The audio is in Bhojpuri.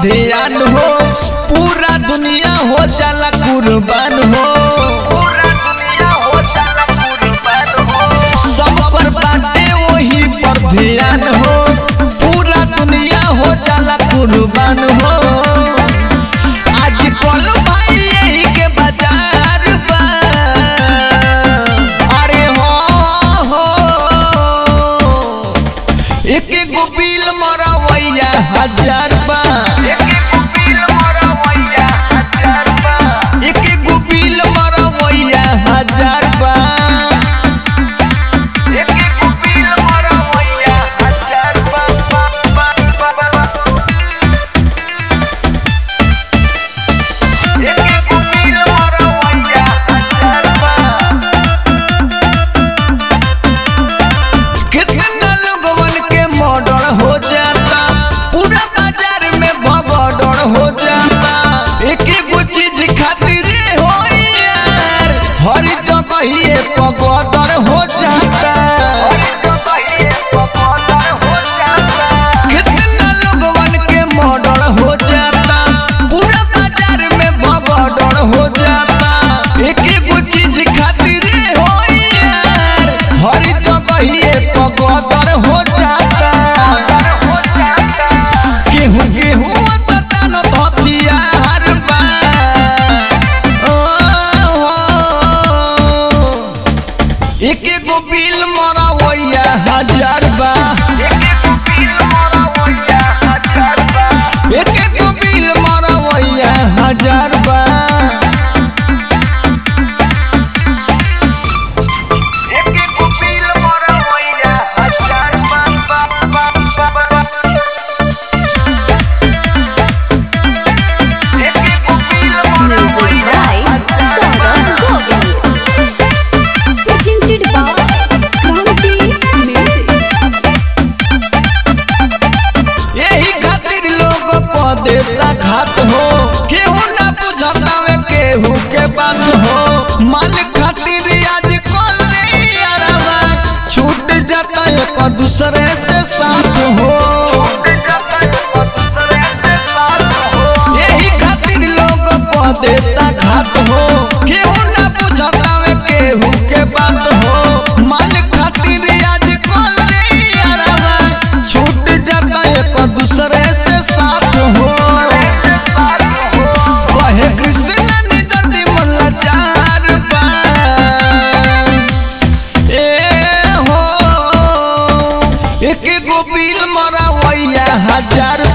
ध्यान हो पूरा दुनिया हो जाला कुर्बान हो सब पर बाटे वही पर ध्यान हो पूरा दुनिया हो जाला कुर्बान हो आज कल भाई यही के बाजार बा अरे हो हो एक गो बिल मरवैया हजार बा एक गो बिल मरवैया हजार बा कितना लोगवन के मर्डर हो जाता पूरा बाजार में भगदड़ हो जाता एक एगो चीज खातिर हो यार हर जगह ही पगदर हो जाता कितना लोगवन के मर्डर हो जाता पूरा बाजार में भगदड़ हो जाता एक एगो चीज खातिर हो यार हर जगह ही पगदर हो जाता गेहूं गेहूं तन धतियार बा ओ, हो। एक एगो बिल मरवैया हजार बा एक एगो बिल मरवैया हजार बा Music by Saurabh Govind. Presented by Kranti Music. यही खातिर लोग को देता घात हो केहू ना बुझता वे केहू के बात हो माल खातिर आज कल रे यारवा छूट जाता एक दूसरे से साथ हो यही खातिर लोग को देता घात हो केहू ना बुझता वे केहू के बात हो माल खातिर आज कल रे यारवा छूट जाता एक दूसरे से साथ हो कहे कृष्ण निदर्दी मोला चार बा ए हो एक गो बिल मरवैया हजार